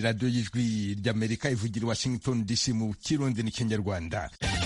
ni radiyo y'ijwi ry'amerika ivugira i washington dc mu kirundi n'ikinyarwanda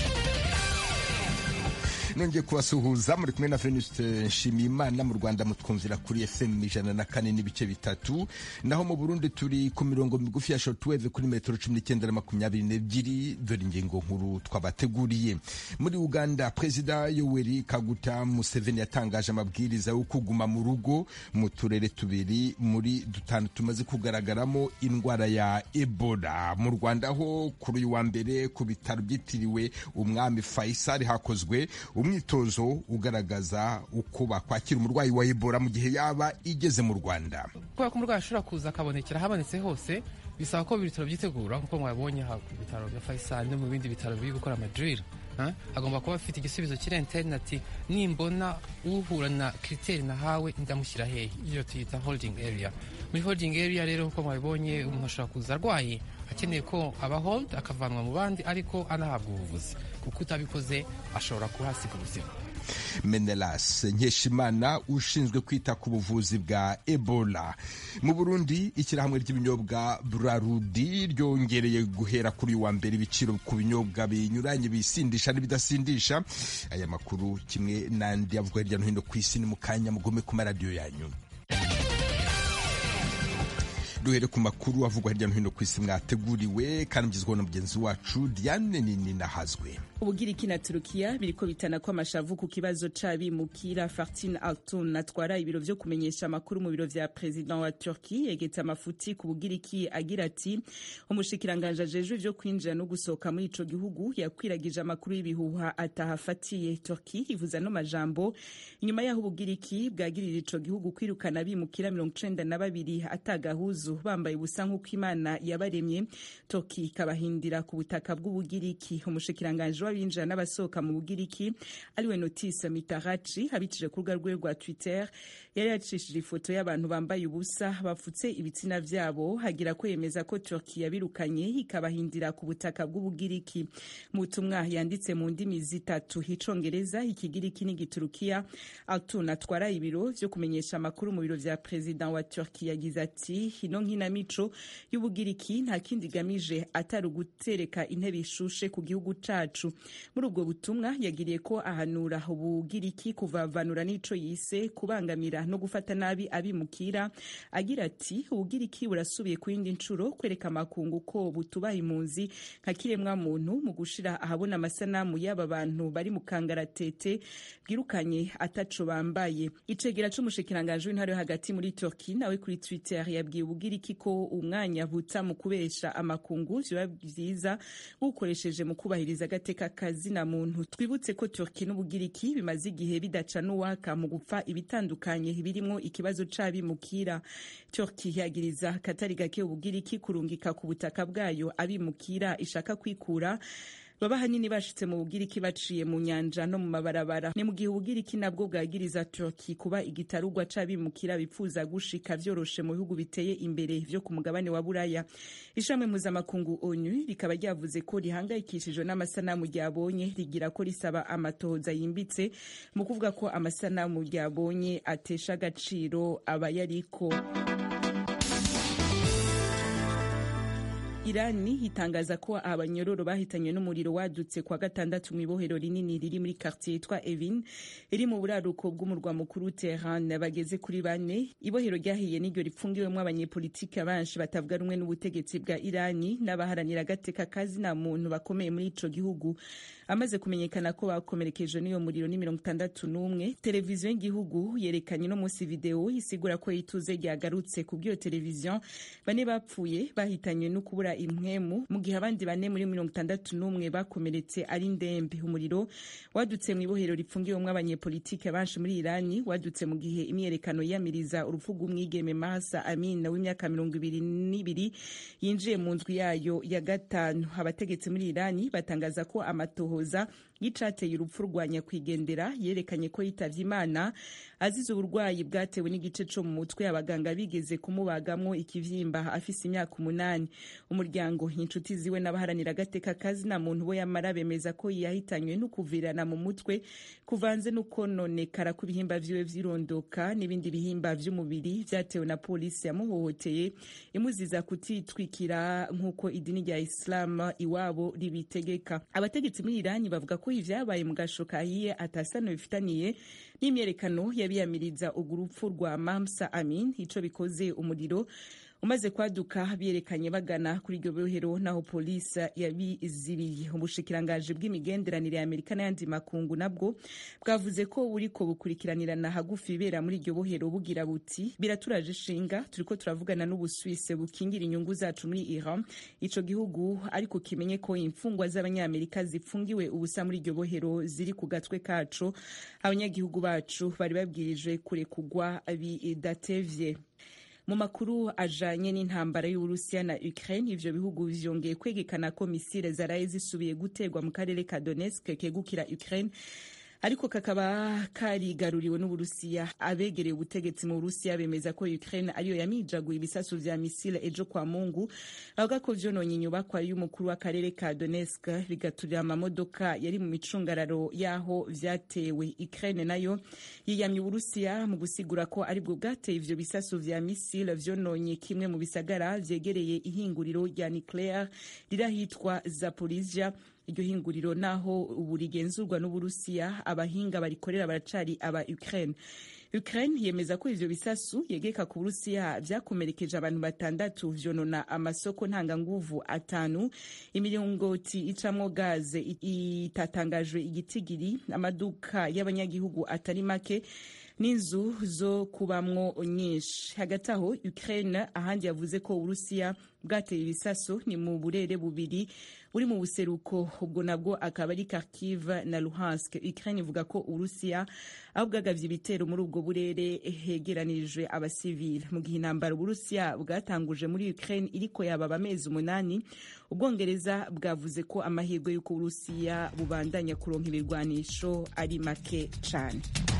nongeye kubasuhuza muri kumwe na Venuste Nshimiyimana mu Rwanda mutwumvira kuri FM ijana na kane n'ibice bitatu naho mu Burundi turi ku mirongo migufi ya shortwave kuri metero cumi n'icyenda na makumyabiri n'ebyiri dore ingingo nkuru twabateguriye muri Uganda Perezida Yoweri Kaguta Museveni yatangaje amabwiriza yo kuguma mu rugo mu turere tubiri muri dutanu tumaze kugaragaramo indwara ya Ebola mu Rwanda ho kuri uyu wa mbere ku bitaro byitiriwe umwami Faisal hakozwe umwitozo ugaragaza uko bakwakira umurwayi wa Ebola mu gihe yaba igeze mu Rwanda kubera ko umurwayi ashobora kuza akabonekera habonetse hose bisaba ko ibitaro byitegura nk'uko mwabonye aha ku bitaro bya Faisal no mu bindi bitaro biri gukora amadril agomba kuba afite igisubizo kiri interineti nimbona uhura na kiriteri nahawe ndamushyira hehe iyo tuyita holding area muri holding area rero nk'uko mwabibonye umuntu ashobora kuza arwaye akeneye ko aba hold akavanwa mu bandi ariko anahabwa ubuvuzi kuko utabikoze ashobora kuhasiga ubuzima Menelas Nkeshimana ushinzwe kwita ku buvuzi bwa Ebola mu Burundi ishyirahamwe ry'ibinyobwa Brarudi ryongereye guhera kuri uyu wa mbere ibiciro ku binyobwa binyuranye bisindisha n'ibidasindisha aya makuru kimwe n'andi avugwa hirya no hino ku isi ni mu kanya mugome ku maradiyo yanyu duhere ku makuru avugwa hirya no hino ku isi mwateguriwe kandi mugezweho na mugenzi wacu Diane nini nahazwe ubugiriki na turukiya biriko bitana ko amashavu ku kibazo c'abimukira Fartin Altun atwara ibiro vyo kumenyesha amakuru mu biro vya president wa Turki yegetse amafuti ku bugiriki agira ati umushikiranganje ajejwe vyo kwinjira no gusohoka muri ico gihugu yakwiragije amakuru y'ibihuha atahafatiye Turki ivuza no majambo inyuma yaho ubugiriki bwagirira ico gihugu kwirukana abimukira mirongo icenda na babiri atagahuzu bambaye ubusa nk'uko imana yabaremye Turki ikabahindira ku butaka bw'ubugiriki umushikiranganje w'abinjira n'abasohoka mu bugiriki ariwe Notice Mitarachi abicije ku rubuga rwe rwa Twitter yari yacishije ifoto y'abantu bambaye ubusa bafutse ibitsina vyabo hagira ko yemeza ko Turki yabirukanye ikabahindira ku butaka bw'ubugiriki mu butumwa yanditse mu ndimi zitatu icongereza ikigiriki n'igiturukiya Altun atwara ibiro vyo kumenyesha amakuru mu biro vya president wa Turki yagize ati ino nkinamico y'ubugiriki nta kindi igamije atari ugutereka intebe ishushe ku gihugu cacu muri ubwo butumwa yagiriye ko ahanura ubugiriki kuvavanura n'ico yise kubangamira no gufata nabi abimukira agira ati ubugiriki burasubiye ku yindi ncuro kwereka amakungu ko butubaha impunzi nka kiremwa muntu mu gushira ahabona amasanamu y'aba bantu bari mu kangaratete bwirukanye ataco bambaye icegera c'umushikiranganje w'intara yo hagati muri Turki nawe kuri Twitter yabwiye ubugiriki ko umwanya buta mu kubesha amakungu vyoba vyiza ukoresheje mu kubahiriza agateka kazina muntu twibutse ko Turki n'ubugiriki bimaze igihe bidaca n'uwaka mu gupfa ibitandukanye birimwo ikibazo c'abimukira Turki yagiriza katari gake ubugiriki kurungika ku butaka bwayo abimukira ishaka kwikura baba hanini bashitse mu bugiriki baciye mu nyanja no mu mabarabara ni mu gihe ubugiriki nabwo bwagiriza Turki kuba igitarugwa c'abimukira bipfuza gushika vyoroshe mu bihugu biteye imbere vyo ku mugabane wa Buraya ishami mpuzamakungu ONU rikaba ryavuze ko rihangayikishijwe n'amasanamu ryabonye rigira ko risaba amatohoza yimbitse mu kuvuga ko amasanamu ryabonye atesha agaciro abayariko Irani itangaza ko abanyororo bahitanywe n'umuriro wadutse kwa gatandatu mu ibohero rinini riri muri quartier yitwa Evin iri mu buraruko bw'umurwa mukuru Tehran bageze kuri bane ibohero ryahiye n'iryo ripfungiwemo abanyepolitike benshi batavuga rumwe n'ubutegetsi bwa Irani n'abaharanira agateka kazi na muntu bakomeye muri ico gihugu amaze kumenyekana ko bakomerekeje n'iyo muriro ni mirongo itandatu n'umwe televiziyo y'igihugu yerekanye no munsi video isigura ko ituze ryagarutse ku bw'iyo televiziyo bane bapfuye bahitanywe no kubura impwemu mu gihe abandi bane muri mirongo itandatu n'umwe bakomeretse ari ndembe umuriro wadutse mu ibohero ripfungiwemwo abanyepolitike benshi muri irani wadutse mu gihe imyerekano yiyamiriza urupfu rw'umwigeme mahasa amin w'imyaka mirongo ibiri n'ibiri yinjiye mu nzu yayo ya gatanu abategetsi muri irani batangaza ko amatohoza y'icateye urupfu rwa nyakwigendera yerekanye ko yitavye imana azize uburwayi bwatewe n'igice co mu mutwe abaganga bigeze kumubagamwo ikivyimba afise imyaka umunani umuryango inshuti ziwe n'abaharanira agateka kazi na muntu bo yamara bemeza ko yahitanywe no kuvirana mu mutwe kuvanze no kononekara kw'ibihimba vyiwe vyirondoka n'ibindi bihimba vy'umubiri vyatewe na polisi yamuhohoteye imuziza kutitwikira nk'uko idini rya islam iwabo ribitegeka abategetsi muri irani bavuga ko ivyabaye mu gasho kahiye atasano bifitaniye n'imyerekano yabiyamiriza urupfu rwa mamsa amin ico bikoze umuriro umaze kwaduka byerekanye bagana kuri iryo bohero naho polisi yabizibiye ubushikirangaje bw'imigenderanire ya amerika n'ayandi makungu nabwo bwavuze ko buriko bukurikiranirana hagufi ibera muri iryo bohero bugira buti biraturaje ishinga turiko turavugana n'ubuswise bukingira inyungu zacu muri iran ico gihugu ariko kimenye ko imfungwa z'abanyamerika zifungiwe ubusa muri iryo bohero ziri ku gatwe kacu abanyagihugu bacu bari babwirijwe kurekugwa bidatevye mu makuru ajanye n'intambara y'uburusiya na ukraine ivyo bihugu vyongeye kwegekana ko misile zaraye zisubiye guterwa mu karere ka donetsk kegukira ukraine ariko kakaba karigaruriwe n'uburusiya abegereye ubutegetsi mu burusiya bemeza ko ukraine ariyo yamijaguye ibisasu vya misile ejo kwa mungu bavuga ko vyononye inyubakwa y'umukuru w'akarere ka donetsk bigaturira amamodoka yari mu micungararo y'aho vyatewe ukraine nayo yiyamye uburusiya mu gusigura ko aribwo bwateye ivyo bisasu vya misile vyononye kimwe mu bisagara vyegereye ihinguriro rya nuclear rirahitwa zaporizhia iryo hinguriro naho ubu rigenzurwa n'uburusiya abahinga barikorera baracari aba ukraine ukraine yemeza ko ivyo bisasu yegeka ku burusiya vyakomerekeje abantu batandatu vyonona amasoko ntanganguvu atanu imiringoti icamwo gaze itatangajwe igitigiri amaduka y'abanyagihugu atari make n'inzu zo kubamwo nyinshi hagati aho ukraine ahandi yavuze ko uburusiya bwateye ibisaso ni mu burere bubiri buri mu buseruko ubwo nabwo akaba ari kharkiv na luhansk ukraine ivuga ko uburusiya aho bwagavye ibitero muri ubwo burere hegeranirijwe abasivile mu gihe intambara uburusiya bwatanguje muri ukraine iriko yababa amezi umunani ubwongereza bwavuze ko amahirwe y'uko uburusiya bubandanya kuronka ibirwanisho ari make cane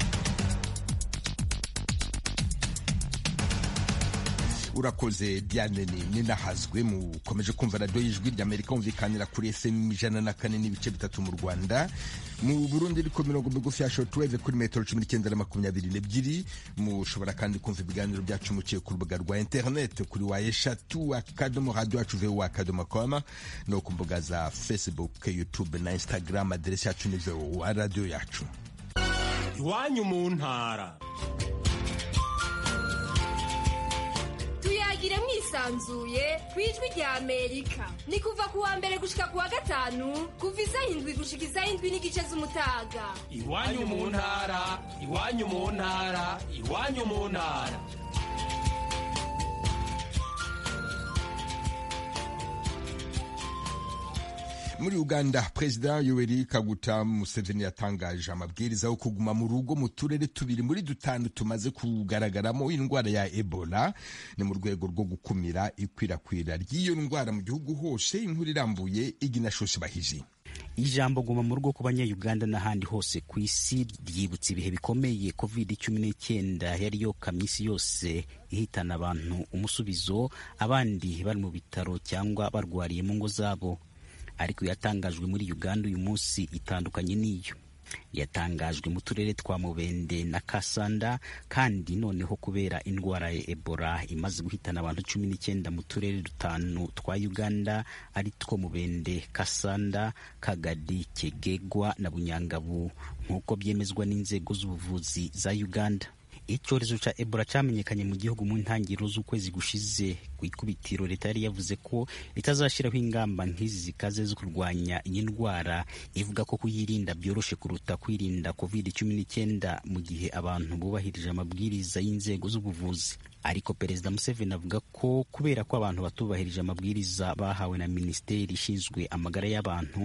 urakoze diane ninahazwe mukomeje kumva radiyo y'ijwi ry'amerika humvikanira kuri fm ijana na kane n'ibice bitatu mu rwanda mu burundi ariko mirongo migufi ya shortwave kuri metero cumi n'icyenda na makumyabiri n'ebyiri mushobora kandi kumva ibiganiro byacu muciye ku rubuga rwa interineti kuri wa eshatu akadomo radiyo yacu vewu akadomo koma no ku mbuga za facebook youtube na instagram aderesi yacu ni vewu wa radiyo yacu iwanyu mu ntara tuyagire mwisanzuye ku ijwi rya amerika ni kuva ku wa mbere gushika ku wa gatanu kuva isaha indwi gushika isaha indwi n'igice z'umutaga iwanyu mu ntara iwanyu mu ntara iwanyu mu ntara muri uganda perezida yoweri kaguta museveni yatangaje amabwiriza yo kuguma mu rugo mu turere tubiri muri dutanu tumaze kugaragaramo indwara ya ebola ni mu rwego rwo gukumira ikwirakwira ry'iyo ndwara mu gihugu hose inkuru irambuye iginashoshe bahiji ijambo guma mu rugo ku banyayuganda n'ahandi hose ku isi ryibutsa ibihe bikomeye covid cumi n'icyenda yari yokamye isi yose ihitana abantu umusubizo abandi bari mu bitaro cyangwa barwariye mu ngo zabo ariko yatangajwe muri uganda uyu munsi itandukanye n'iyo yatangajwe mu turere twa mubende na kasanda kandi noneho kubera indwara ya ebola imaze guhitana abantu cumi n'icyenda mu turere dutanu twa uganda ari two mubende kasanda kagadi kegegwa na bunyangabu nk'uko byemezwa n'inzego z'ubuvuzi za uganda icyorezo cya ebola cyamenyekanye mu gihugu mu ntangiriro z'ukwezi gushize ku ikubitiro leta yari yavuze ko itazashyiraho ingamba nk'izi zikaze zo kurwanya iyi ndwara ivuga ko kuyirinda byoroshye kuruta kwirinda covid cumi n'icyenda mu gihe abantu bubahirije amabwiriza y'inzego z'ubuvuzi ariko perezida museveni avuga ko kubera ko abantu batubahirije amabwiriza bahawe na minisiteri ishinzwe amagara y'abantu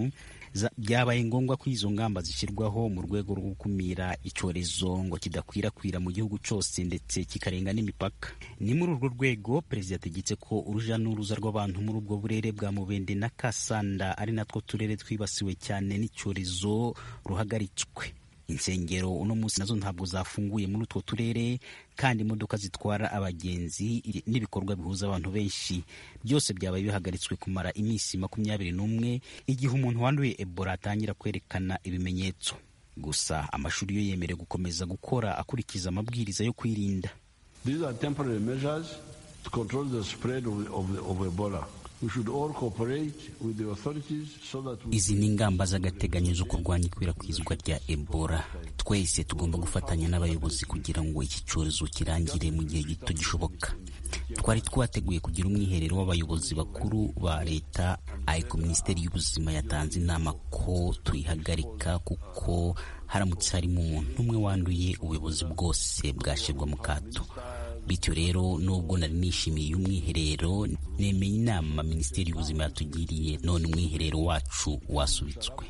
byabaye ngombwa ko izo ngamba zishyirwaho mu rwego rwo gukumira icyorezo ngo kidakwirakwira mu gihugu cyose ndetse kikarenga n'imipaka ni muri urwo rwego perezida yategetse ko uruja n'uruza rw'abantu muri ubwo burere bwa mubende na kasanda ari natwo turere twibasiwe cyane n'icyorezo ruhagaritswe insengero uno munsi nazo ntabwo zafunguye muri utwo turere kandi imodoka zitwara abagenzi n'ibikorwa bihuza abantu benshi byose byabaye bihagaritswe kumara iminsi makumyabiri n'umwe igihe umuntu wanduye ebola atangira kwerekana ibimenyetso gusa amashuri yo yemerewe gukomeza gukora akurikiza amabwiriza yo kwirinda These are temporary measures to control the spread of, of, of Ebola. izi ni ingamba z'agateganyo zo kurwanya ikwirakwizwa rya ebola twese tugomba gufatanya n'abayobozi kugira ngo iki cyorezo kirangire mu gihe gito gishoboka twari twateguye kugira umwiherero w'abayobozi bakuru ba leta ariko minisiteri y'ubuzima yatanze inama ko tuyihagarika kuko haramutse harimo umuntu umwe wanduye ubuyobozi bwose bwashyirwa mu kato bityo rero nubwo nari nishimiye umwiherero nemeye inama minisiteri y'ubuzima yatugiriye none umwiherero wacu wasubitswe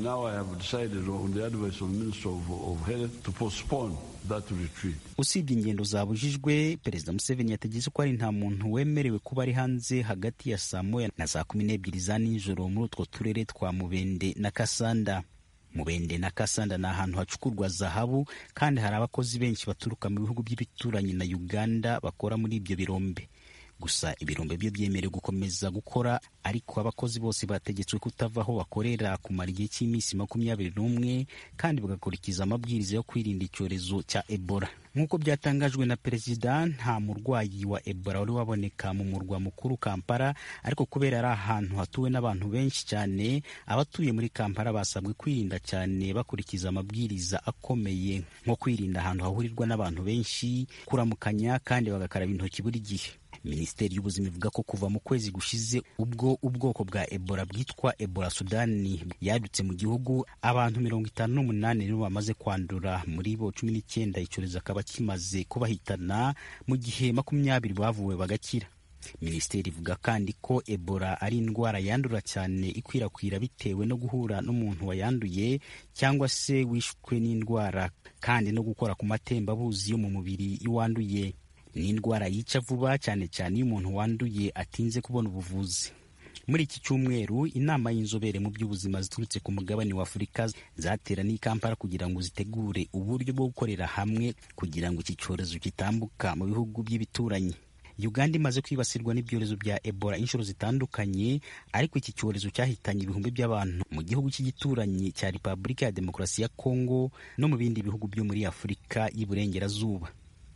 usibye ingendo zabujijwe perezida museveni yategetse ko ari nta muntu wemerewe kuba ari hanze hagati ya saa moya na saa kumi n'ebyiri za nijoro muri utwo turere twa mubende na kasanda mubende na kasanda ni ahantu hacukurwa zahabu kandi hari abakozi benshi baturuka mu bihugu by'ibituranyi na uganda bakora muri ibyo birombe gusa ibirombe byo byemerewe gukomeza gukora ariko abakozi bose bategetswe kutava aho bakorera kumara igihe cy'iminsi makumyabiri n'umwe kandi bagakurikiza amabwiriza yo kwirinda icyorezo cya ebola nk'uko byatangajwe na perezida nta murwayi wa ebola wari waboneka mu murwa mukuru kampala ariko kubera ari ahantu hatuwe n'abantu benshi cyane abatuye muri kampala basabwe kwirinda cyane bakurikiza amabwiriza akomeye nko kwirinda ahantu hahurirwa n'abantu benshi kuramukanya kandi bagakaraba intoki buri gihe minisiteri y'ubuzima ivuga ko kuva mu kwezi gushize ubwo ubwoko bwa ebola bwitwa ebola sudani yadutse mu gihugu abantu mirongo itanu n'umunani nibo bamaze kwandura muri bo cumi n'icyenda icyorezo akaba kimaze kubahitana mu gihe makumyabiri bavuwe bagakira minisiteri ivuga kandi ko ebola ari indwara yandura cyane ikwirakwira bitewe no guhura n'umuntu wayanduye cyangwa se wishwe n'indwara kandi no gukora ku matembabuzi yo mu mubiri y'uwanduye ni indwara yica vuba cyane cyane iyo umuntu wanduye atinze kubona ubuvuzi muri iki cyumweru inama y'inzobere mu by'ubuzima ziturutse ku mugabane wa afurika zateraniye i kampala kugira ngo zitegure uburyo bwo gukorera hamwe kugira ngo iki cyorezo kitambuka mu bihugu by'ibituranyi uganda imaze kwibasirwa n'ibyorezo bya ebola inshuro zitandukanye ariko iki cyorezo cyahitanye ibihumbi by'abantu mu gihugu cy'igituranyi cya repubulika ya demokarasi ya kongo no mu bindi bihugu byo muri afurika y'iburengerazuba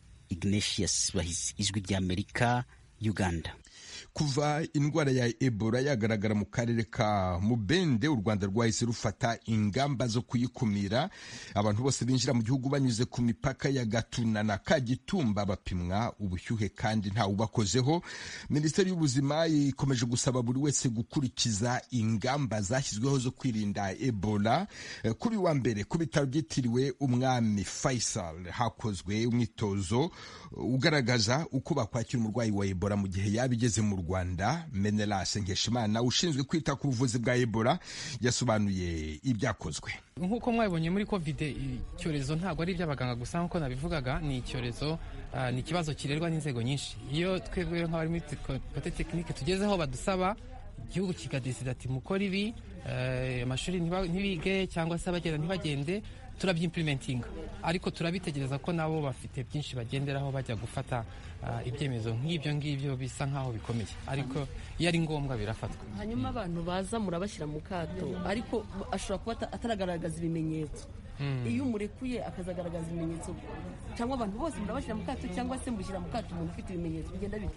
ignatius bahisi ijwi ry'amerika uganda kuva indwara ya ebola yagaragara mu karere ka mubende u rwanda rwahise rufata ingamba zo kuyikumira abantu bose binjira mu gihugu banyuze ku mipaka ya gatuna na kagitumba bapimwa ubushyuhe kandi ntawubakozeho minisiteri y'ubuzima ikomeje gusaba buri wese gukurikiza ingamba zashyizweho zo kwirinda ebola kuri wa mbere ku bitaro byitiriwe umwami faisal hakozwe umwitozo ugaragaza uko bakwakira umurwayi wa ebola mu gihe yaba igeze mu rwanda menelas nkeshimana ushinzwe kwita ku buvuzi bwa ebola yasobanuye ibyakozwe nk'uko mwabibonye muri kovide icyorezo ntabwo ari iby'abaganga gusa nk'uko nabivugaga ni icyorezo ni ikibazo kirerwa n'inzego nyinshi iyo twebwe nk'abari muri kote tekinike tugezeho badusaba igihugu kikadesida ati mukora ibi amashuri ntibige cyangwa se abagenda ntibagende turabyimprimentinga ariko turabitegereza ko nabo bafite byinshi bagenderaho bajya gufata ibyemezo nk'ibyo ngibyo bisa nk'aho bikomeye ariko iyo ari ngombwa birafatwa hanyuma abantu baza murabashyira mu kato ariko ashobora kuba ataragaragaza ibimenyetso iyo umurekuye akazagaragaza ibimenyetso cyangwa abantu bose murabashyira mu kato cyangwa se mushyira mu kato umuntu ufite ibimenyetso bigenda bite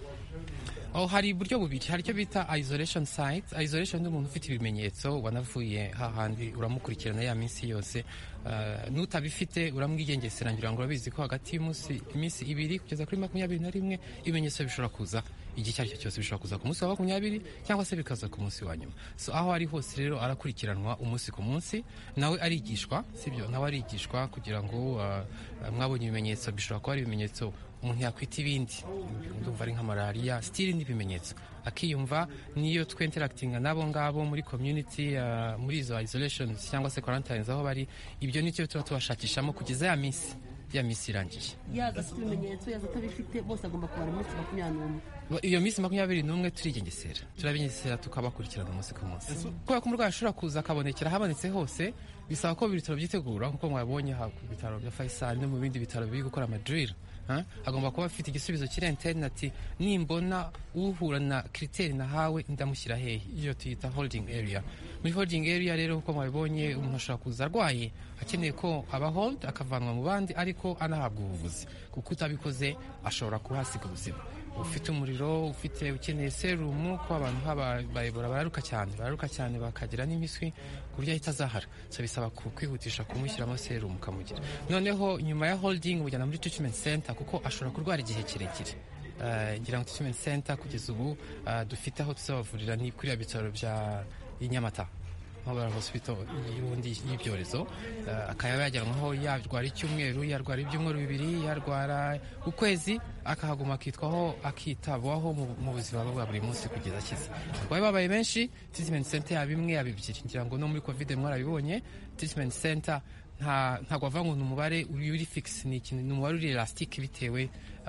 oh, hari uburyo bubiri hari icyo bita isolation site isolation ni umuntu ufite ibimenyetso wanavuye hahandi uramukurikirana ya minsi yose uh, nutabifite uramwigengesera ngira ngo urabizi ko hagati y'iminsi ibiri kugeza kuri makumyabiri na rimwe ibimenyetso bishobora kuza igihe icyo ari cyo cyose bishobora kuza ku munsi wa makumyabiri cyangwa se bikaza ku munsi wa nyuma so aho ari hose rero arakurikiranwa umunsi ku munsi nawe arigishwa sibyo nawe arigishwa kugira ngo uh, mwabonye ibimenyetso bishobora kuba ari ibimenyetso umuntu yakwita ibindi ndumva ari nka malariya sitiri n'ibimenyetso akiyumva niyo twenterakitinga n'abo ngabo muri community uh, muri izo isolation cyangwa se quarantines aho bari ibyo nicyo tuba tubashakishamo kugeza ya minsi ya minsi irangiye yaza afite ibimenyetso yaza atabifite bose agomba kumara iminsi makumyabiri n'umwe iyo minsi makumyabiri n'umwe turigengesera turabigengesera tukabakurikirana umunsi ku munsi kubera ko umurwayi ashobora kuza akabonekera ahabonetse hose bisaba ko ibitaro byitegura nk'uko mwabonye ku bitaro bya Faisal no mu bindi bitaro biri gukora amadril agomba kuba afite igisubizo kiri interineti nimbona uhura na kiriteri nahawe ndamushyira hehe iyo tuyita holding area muri holding area rero nk'uko mwabibonye umuntu ashobora kuza arwaye akeneye ko aba hold akavanwa mu bandi ariko anahabwa ubuvuzi kuko utabikoze ashobora kuhasiga ubuzima ufite umuriro ufite ukeneye serumu ko abantu bayobora bararuka cyane bararuka cyane bakagira n'imiswi ku buryo ahita azahara so bisaba kwihutisha kumushyiramo serumu ukamugira noneho nyuma ya holding ujyana muri treatment center kuko ashobora kurwara igihe kirekire ngira ngo treatment center kugeza ubu dufite aho tuzabavurira ni kuri bitaro bya inyamata mobile hospital y'ubundi y'ibyorezo akaba yajyanwaho yarwara icyumweru yarwara ibyumweru bibiri yarwara ukwezi akahaguma akitwaho akitabwaho mu buzima bwe bwa buri munsi kugeza akize abarwayi babaye benshi treatment center yaba imwe yaba ebyiri ngira ngo no muri covid mwarabibonye treatment center ntabwo bavuga ngo ni umubare uri fix ni ikintu ni umubare uri elastique bitewe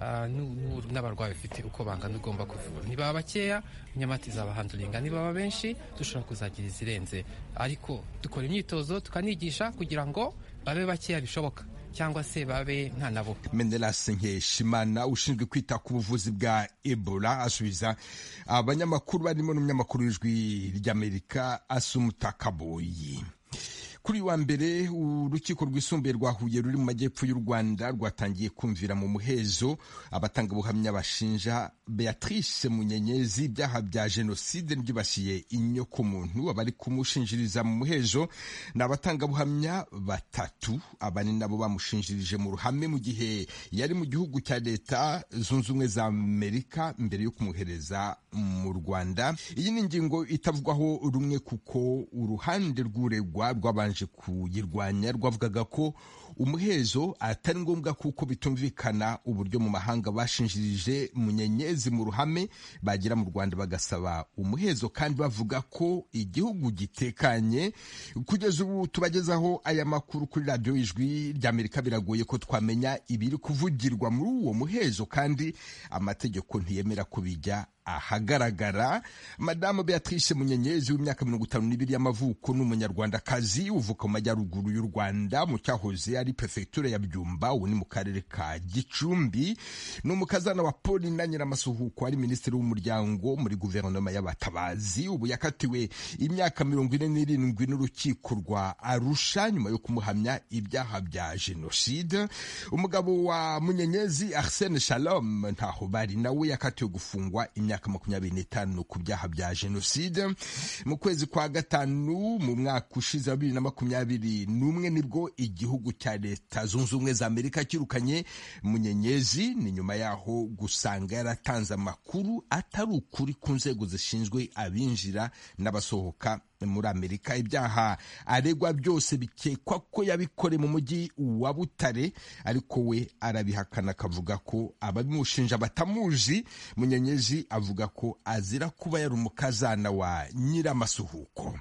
n'abarwayi bafite uko bangana ugomba kuvura niba bakeya inyamata izabahanduringa niba benshi dushobora kuzagira izirenze ariko dukora imyitozo tukanigisha kugira ngo babe bakeya bishoboka cyangwa se babe nta nabo mendelas nkeshimana ushinzwe kwita ku buvuzi bwa ebola asubiza abanyamakuru barimo n'umunyamakuru w'ijwi ry'amerika asumutakaboyi kuri wa mbere urukiko rwisumbuye rwa Huye ruri mu majyepfo y'u Rwanda rwatangiye kumvira mu muhezo abatangabuhamya bashinja Beatrice Munyenyezi ibyaha bya jenoside byibasiye inyoko muntu abari kumushinjiriza mu muhezo ni abatangabuhamya batatu abane nabo bamushinjirije mu ruhame mu gihe yari mu gihugu cya leta zunze ubumwe za Amerika mbere yo kumuhereza mu Rwanda iyi ni ingingo itavugwaho rumwe kuko uruhande rw'uregwa rwabanje kuyirwanya rwavugaga ko umuhezo atari ngombwa kuko bitumvikana uburyo mu mahanga bashinjirije munyenyezi mu ruhame bagera mu Rwanda bagasaba umuhezo kandi bavuga ko igihugu gitekanye kugeza ubu tubagezaho aya makuru kuri radiyo ijwi ry'Amerika biragoye ko twamenya ibiri kuvugirwa muri uwo muhezo kandi amategeko ntiyemera kubijya ahagaragara madamu beatrice munyenyezi w'imyaka mirongo itanu n'ibiri y'amavuko n'umunyarwandakazi uvuka mu majyaruguru y'u rwanda mu cyahoze ari perefegitura ya byumba ubu ni mu karere ka gicumbi ni umukazana wa paul na nyiramasuhuko ari minisitiri w'umuryango muri guverinoma y'abatabazi ubu yakatiwe imyaka mirongo ine n'irindwi n'urukiko rwa arusha nyuma yo kumuhamya ibyaha bya jenoside umugabo wa munyenyezi arsene shalom ntaho bari nawe yakatiwe gufungwa imyaka makumyabiri n'itanu ku byaha bya jenoside mu kwezi kwa gatanu mu mwaka ushize wa bibiri na makumyabiri n'umwe nibwo igihugu cya leta zunze ubumwe za amerika kirukanye munyenyezi ni nyuma yaho gusanga yaratanze amakuru atari ukuri ku nzego zishinzwe abinjira n'abasohoka muri amerika ibyaha aregwa byose bikekwa ko yabikore mu mujyi wa butare ariko we arabihakana akavuga ko ababimushinja batamuzi munyenyezi avuga ko azira kuba yari umukazana wa nyiramasuhuko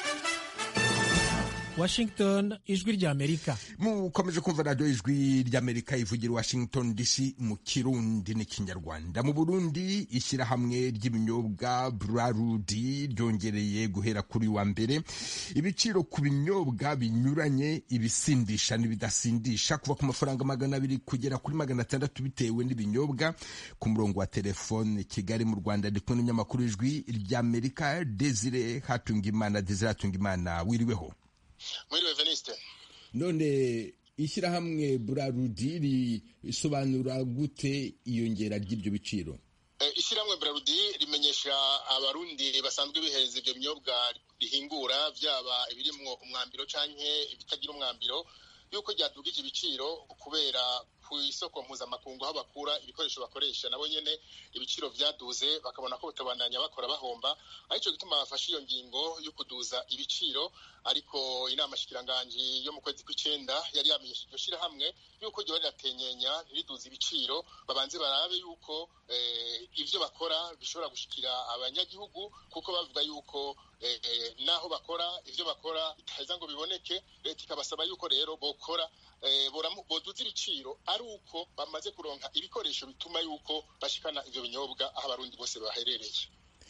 Washington ijwi ry'Amerika mukomeje kumva radiyo ijwi ry'Amerika ivugira Washington DC mu kirundi n'ikinyarwanda mu Burundi ishyirahamwe ry'ibinyobwa Brarudi ryongereye guhera kuri wa mbere ibiciro ku binyobwa binyuranye ibisindisha n'ibidasindisha kuva ku mafaranga magana abiri kugera kuri magana atandatu bitewe n'ibinyobwa ku murongo wa telefone Kigali mu Rwanda ndi kumwe n'umunyamakuru w'ijwi ry'Amerika Desire Hatungimana Desire Hatungimana wiriweho mwiriwe veniste none ishyirahamwe burarudi risobanura gute iyongera ry'ibyo biciro ishyirahamwe burarudi rimenyesha abarundi basanzwe bihereza ibyo binyobwa rihingura byaba ibirimwo umwambiro canke ibitagira umwambiro yuko ryadugije ibiciro kubera ku isoko mpuzamakungu aho bakura ibikoresho bakoresha nabo nyene ibiciro vyaduze bakabona ko batabandanya bakora bahomba arico gituma bafashe iyo ngingo yo kuduza ibiciro ariko inama shikiranganji yo mu kwezi kw'icenda yari yamenyesheje iryo shirahamwe yuko ryoba riratenyenya ntiriduze ibiciro babanze barabe yuko eh, ivyo bakora bishobora gushikira abanyagihugu kuko bavuga yuko eh, eh, naho bakora ivyo bakora bitaheza ngo biboneke leta ikabasaba yuko rero bokora eh, boramu- boduza ibiciro ari uko bamaze kuronka ibikoresho bituma yuko bashikana ivyo binyobwa aho abarundi bose baherereye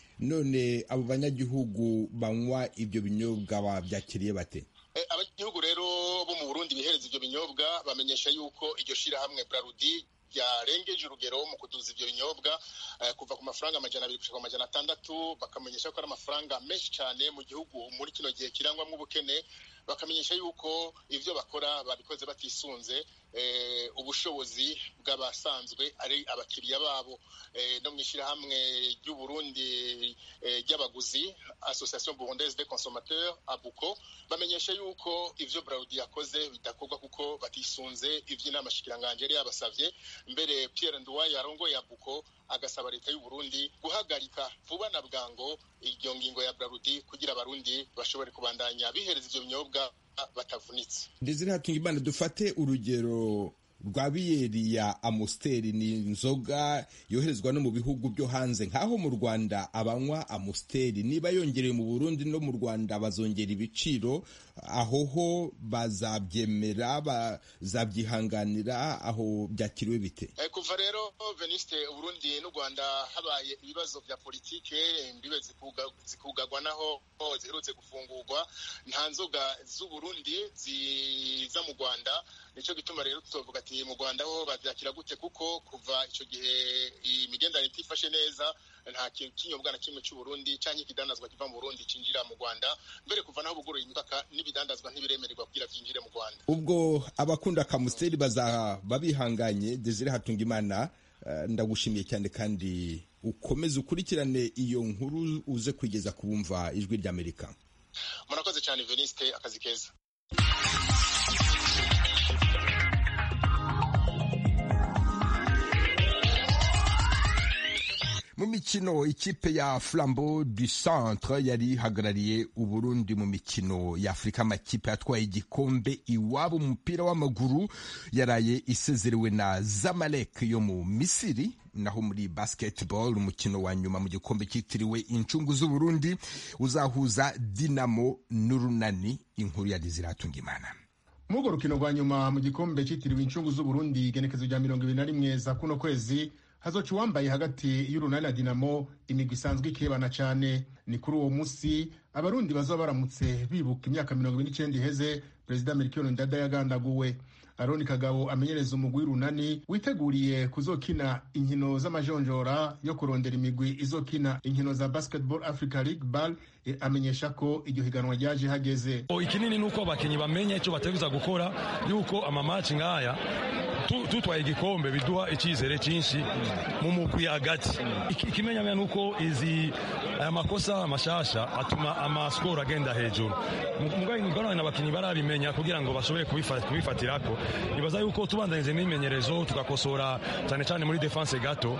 none abo banyagihugu banywa ibyo binyobwa babyakiriye bate Eh, abanyagihugu rero bo mu Burundi bihereza ivyo binyobwa bamenyesha yuko iryo shirahamwe Brarudi ryarengeje urugero mu kuduza ivyo binyobwa eh, kuva ku mafaranga amajana abiri gushika ku majana atandatu bakamenyesha ko ari amafaranga menshi cyane mu gihugu muri kino gihe kirangwamwo ubukene bakamenyesha yuko ivyo bakora babikoze batisunze eh, ubushobozi bw'abasanzwe ari abakiriya babo eh, no mw'ishirahamwe ry'uburundi eh, ry'abaguzi association burundaise des consommateurs abuko bamenyesha yuko ivyo Braudi yakoze bidakorwa kuko batisunze ivy'inama shikiranganje yari yabasavye mbere Pierre Nduwaye arongoye abuko agasaba leta y'u Burundi guhagarika vuba na bwango iyo ngingo ya Braudi kugira abarundi bashobore kubandanya bihereza ivyo binyobwa batavunitse ndetse hatunga imana dufate urugero rwa biyeri ya amusiteri ni inzoga yoherezwa no mu bihugu byo hanze nk'aho mu rwanda abanywa amusiteri niba yongereye mu burundi no mu rwanda bazongera ibiciro aho ho bazabyemera bazabyihanganira aho byakiriwe bite Eh, kuva rero veniste uburundi n'u rwanda habaye ibibazo vya politike imbibe zikuga- zikugagwa naho ho ziherutse gufungurwa nta nzoga z'uburundi ziza mu rwanda nico gituma rero tuzovuga ati mu rwanda ho bavyakira gute kuko kuva ico gihe imigenderanire itifashe neza nta kintu kinyobwa na kimwe c'uburundi canke ikidandazwa kiva mu burundi cinjira mu rwanda mbere kuva naho buguruye imipaka n'ibidandazwa ntibiremererwa kugira vyinjire mu rwanda ubwo abakunda akamusiteri bazaba bihanganye desire hatunga imana eh, ndagushimiye cyane kandi ukomeze ukurikirane iyo nkuru uze kwigeza ku bumva ijwi ry'amerika murakoze cyane veniste akazi keza mu mikino ikipe ya flambeau du centre yari ihagarariye uburundi mu mikino ya afurika amakipe yatwaye igikombe iwabo mu mupira w'amaguru yaraye isezerewe na zamalek yo mu misiri naho muri basketball umukino wa nyuma mu gikombe cyitiriwe incungu z'uburundi uzahuza dinamo n'urunani inkuru ya diziratunga imana muri urwo rukino rwa nyuma mu gikombe cyitiriwe incungu z'uburundi igenekezo rya mirongo ibiri na rimwe za kuno kwezi hazoca uwambaye hagati y'urunani na dinamo imigwi isanzwe ikebana cyane ni kuri uwo munsi abarundi bazaba baramutse bibuka imyaka mirongo ibiri n'icyenda iheze perezida melchior ndada yagandaguwe aroni kagabo amenyereza umugwi w'urunani witeguriye kuzokina inkino z'amajonjora yo kurondera imigwi izokina inkino za basketball africa league ball e, amenyesha ko iryo higanwa ryaje hageze O, ikinini nuko abakinyi bamenye icyo bategereza gukora yuko amamaci nk'aya tu- tutwaye igikombe biduha icyizere cyinshi mu mugwi hagati Iki- ikimenyamenya nuko izi aya makosa mashasha atuma amaskoro agenda hejuru mugarane abakinyi barabimenya kugira ngo bashobore kubifa- kubifatirako nibaza yuko tubandanyije n'imyimenyerezo tugakosora cyane cyane muri defense gato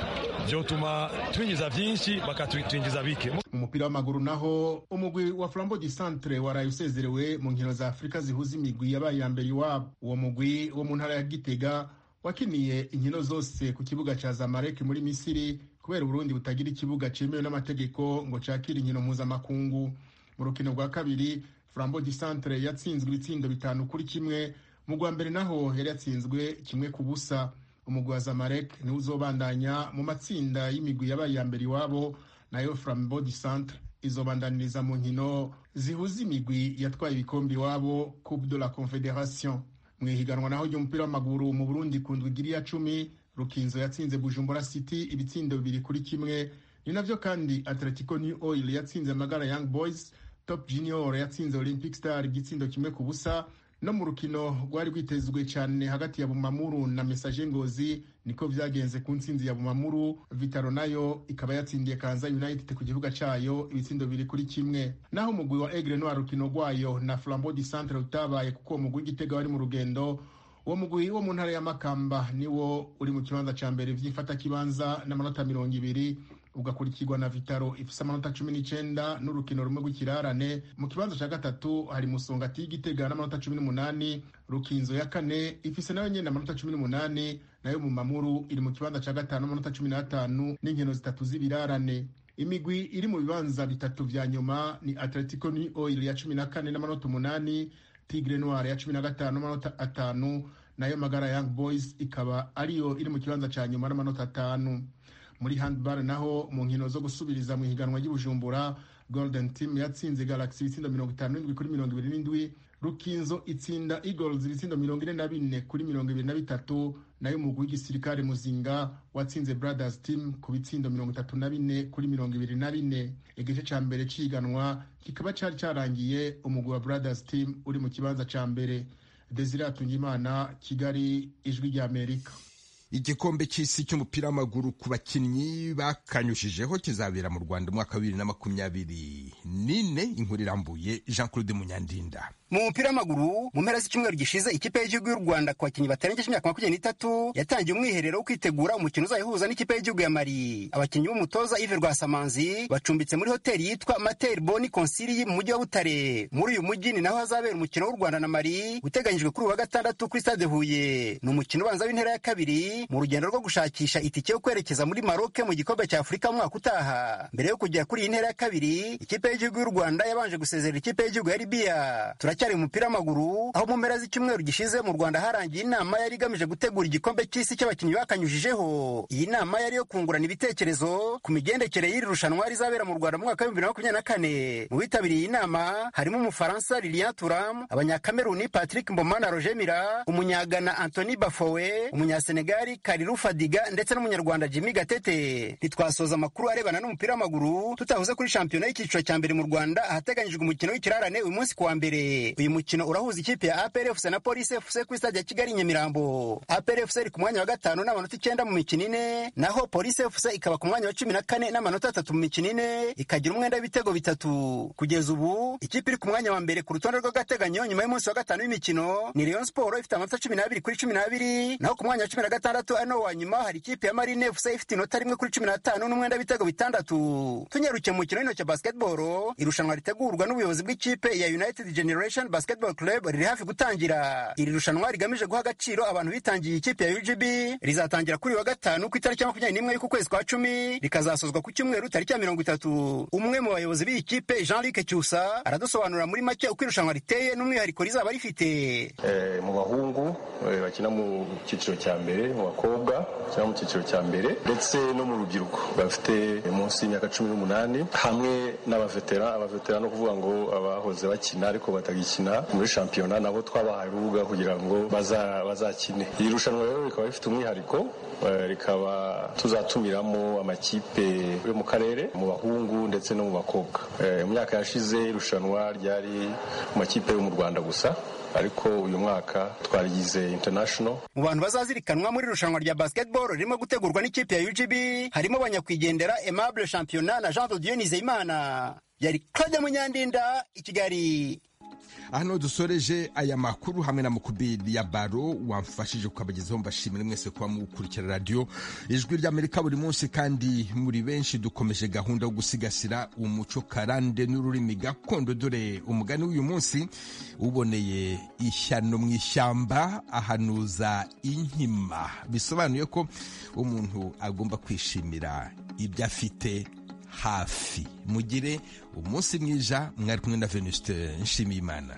vyotuma twinjiza vyinshi bakatwinjiza bike mu mupira w'amaguru naho umugwi wa flambo di centre waraye usezerewe mu nkino za afurika zihuza imigwi yabaye iya mbere iwabo uwo mugwi wo mu ntara ya gitega wakiniye inkino zose ku kibuga ca zamalek muri misiri kubera uburundi butagira ikibuga cemewe n'amategeko ngo cakire inkino mpuzamakungu mu rukino rwa kabiri flambo di centre yatsinzwe ibitsindo bitanu kuri kimwe mu rwa mbere naho yari yatsinzwe kimwe ku busa umugwi wa zamalek niwo uzobandanya mu matsinda y'imigwi yabaye iya mbere iwabo nayo flambo di centre izobandaniriza mu nkino zihuza imigwi yatwaye ibikombe iwabo coupe de la confederation mu ihiganwa naho ry'umupira w'amaguru mu burundi ku ndwi igiri ya cumi rukinzo yatsinze bujumbura city ibitsindo bibiri kuri kimwe ni navyo kandi atletico new oil yatsinze magara young boys top junior yatsinze olympic star igitsindo kimwe ku busa no mu rukino rwari rwitezwe cyane hagati ya bumamuru na mesaje ngozi niko vyagenze ku ntsinzi ya bumamuru vitaro nayo ikaba yatsindiye kanza united ku gihuga cayo ibitsindo biri kuri kimwe naho umugwi wa egre noir rukino rwayo na flambeau du centre utabaye kuko uwo mugwi w'igitega wari mu rugendo uwo mugwi wo mu ntara ya makamba niwo uri mu kibanza ca mbere vy'ifatakibanza n'amanota mirongo ibiri ugakurikirwa na vitaro ifise amanota cumi n'icenda n'urukino rumwe rw'ikirarane mu kibanza ca gatatu hari musongati y'igitega n'amanota cumi n'umunani rukinzo ya kane ifise nayo nyene amanota cumi n'umunani nayo mu mamuru iri mu kibanza ca gatanu amanota cumi n'atanu n'inkino zitatu z'ibirarane imigwi iri mu bibanza bitatu vya nyuma ni atletico ni oil ya cumi na kane n'amanota umunani tigre noir ya cumi na gatanu n'amanota atanu nayo magara young boys ikaba ariyo iri mu kibanza ca nyuma n'amanota atanu muri handball naho mu nkino zo gusubiriza mu ihiganwa ry'ubujumbura golden team yatsinze galaxy ibitsindo mirongo itanu n'indwi kuri mirongo ibiri n'indwi rukinzo itsinda eagles ibitsindo mirongo ine na bine kuri mirongo ibiri na bitatu nayo umugwi w'igisirikare muzinga watsinze brothers team ku bitsindo mirongo itatu na bine kuri mirongo ibiri na bine igice ca mbere c'ihiganwa kikaba cari carangiye umugwi wa brothers team uri mu kibanza ca mbere desire atungimana kigali ijwi ry'amerika igikombe cy'isi cy'umupira w'amaguru ku bakinnyi bakanyushijeho kizabera mu rwanda umwaka wa bibiri na makumyabiri n'ine inkuru irambuye jean claude munyandinda mu mupira w'amaguru mu mpera z'icyumweru gishize ikipe y'igihugu y'u rwanda ku bakinnyi batarengeje imyaka makumyabiri n'itatu yatangiye umwiherero wo kwitegura umukino uzayihuza n'ikipe y'igihugu ya mari abakinnyi b'umutoza ive rwasamanzi bacumbitse muri hoteli yitwa materi boni konsili mu mujyi wa butare muri uyu mujyi ni naho hazabera umukino w'u rwanda na mari uteganyijwe kuri uyu wa gatandatu kuri stade huye ni umukino ubanza w'intera ya kabiri mu rugendo rwo gushakisha itike yo kwerekeza muri maroke mu gikombe cya afurika mu mwaka utaha mbere yo kujya kuri iyi ntera ya kabiri ikipe y'igihugu y'u rwanda yabanje gusezerera ikipe y'igihugu ya libiya turacyari mu mupira w'amaguru aho mu mpera z'icyumweru gishize mu rwanda harangiye inama yari igamije gutegura igikombe cy'isi cy'abakinnyi bakanyujijeho iyi nama yari yo kungurana ibitekerezo ku migendekere y'iri rushanwa rizabera mu rwanda mu mwaka w'ibihumbi bibiri na makumyabiri na kane mu bitabiriye iyi nama harimo umufaransa lilian turam abanyakameruni patrick mboma na roger mira umunyagana antony bafowe umunyasenegali kariru fadiga ndetse n'umunyarwanda jimmy gatete ntitwasoza amakuru arebana n'umupira w'amaguru tutahuze kuri shampiyona y'icyiciro cya mbere mu rwanda ahateganyijwe umukino w'ikirarane uyu munsi kuwa mbere uyu mukino urahuza ikipe ya APR FC na Police FC kuri stade ya Kigali Nyamirambo. APR FC iri ku mwanya wa gatanu n'amanota icyenda mu mikino ine, naho Police FC ikaba ku mwanya wa cumi na kane n'amanota atatu mu mikino ine, ikagira umwenda w'ibitego bitatu. Kugeza ubu ikipe iri ku mwanya wa mbere ku rutonde rw'agateganyo nyuma y'umunsi wa gatanu w'imikino ni Rayon Sport ifite amanota cumi n'abiri kuri cumi n'abiri, naho ku mwanya wa cumi na gatandatu ari nawo wa nyuma hari ikipe ya Marine FC ifite inota rimwe kuri cumi n'atanu n'umwenda w'ibitego bitandatu. Tunyarukiye mu mukino w'intoki basketball, irushanwa ritegurwa n'ubuyobozi bw'ikipe ya United Generation Basketball Club riri hafi gutangira iri rushanwa rigamije guha agaciro abantu bitangiye ikipe ya UGB rizatangira kuri wa gatanu ku itariki ya makumyabiri n'imwe y'uku kwezi kwa cumi rikazasozwa ku cyumweru tariki ya mirongo itatu umwe mu bayobozi b'iyi kipe Jean Luc Cyusa aradusobanurira muri make uko irushanwa riteye n'umwihariko rizaba rifite mu bahungu bakina mu cyiciro cya mbere mu bakobwa bakina mu cyiciro cya mbere ndetse no mu rubyiruko bafite munsi y'imyaka cumi n'umunani hamwe n'abavetera abavetera no kuvuga ngo abahoze bakina ariko batagikina muri shampiyona nabo twabahaye urubuga kugira ngo bazakine iri rushanwa rero rikaba rifite umwihariko rikaba tuzatumiramo amakipe yo mu karere mu bahungu ndetse no mu bakobwa mu myaka yashize irushanwa ryari mu makipe yo mu rwanda gusa ariko uyu mwaka twarigize international mu bantu bazazirikanwa muri irushanwa rya basketball ririmo gutegurwa n'ikipe ya UGB harimo banyakwigendera Aimable Championnat na Jean de Dieu Nizeyimana yari Claude Munyandinda i Kigali hano dusoreje aya makuru hamwe na mukubiri ya baro wamfashije kukabagezaho mbashimire mwese kuba mukurikira radiyo ijwi ry'amerika buri munsi kandi muri benshi dukomeje gahunda yo gusigasira umuco karande n'ururimi gakondo dore umugani w'uyu munsi uboneye ishyano mu ishyamba ahanuza inkima bisobanuye ko umuntu agomba kwishimira ibyo afite hafi mugire umunsi mwiza mwari kumwe na venuste nshimiyimana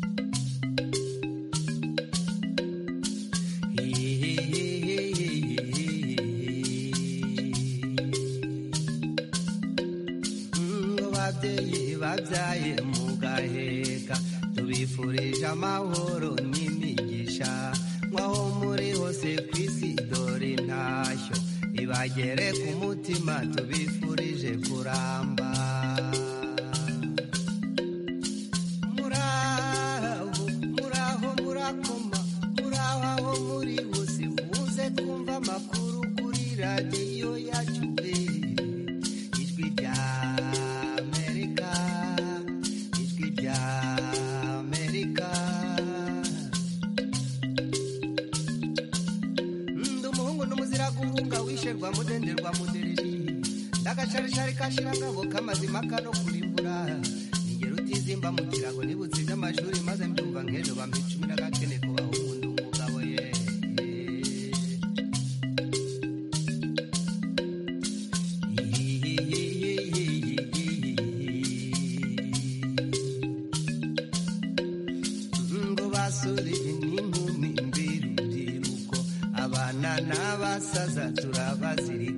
babyeyi babyaye mugaheka tubifurije amahoro n'imigisha nk'aho muri hose ku isi dore intashyo ibagere ku mutima tubifurije kuramba muraho muraho murakoma muraho aho muri hose muze twumva amakuru kuri radiyo yacu ijwi rya amerika ijwi rya amerika ruhunga wisherwa mudenderwa mudereri ndagacarishari kashirangabo kamazima kano kurimbura ningero utizimba mu kirago nibutse iby'amashuri maze mbyumva nk'ejo bampa icumi n'agakene kubaho umuntu umugabo ye ngo basore n'inkumi mbirubyiruko abana n'abasaza turabazirika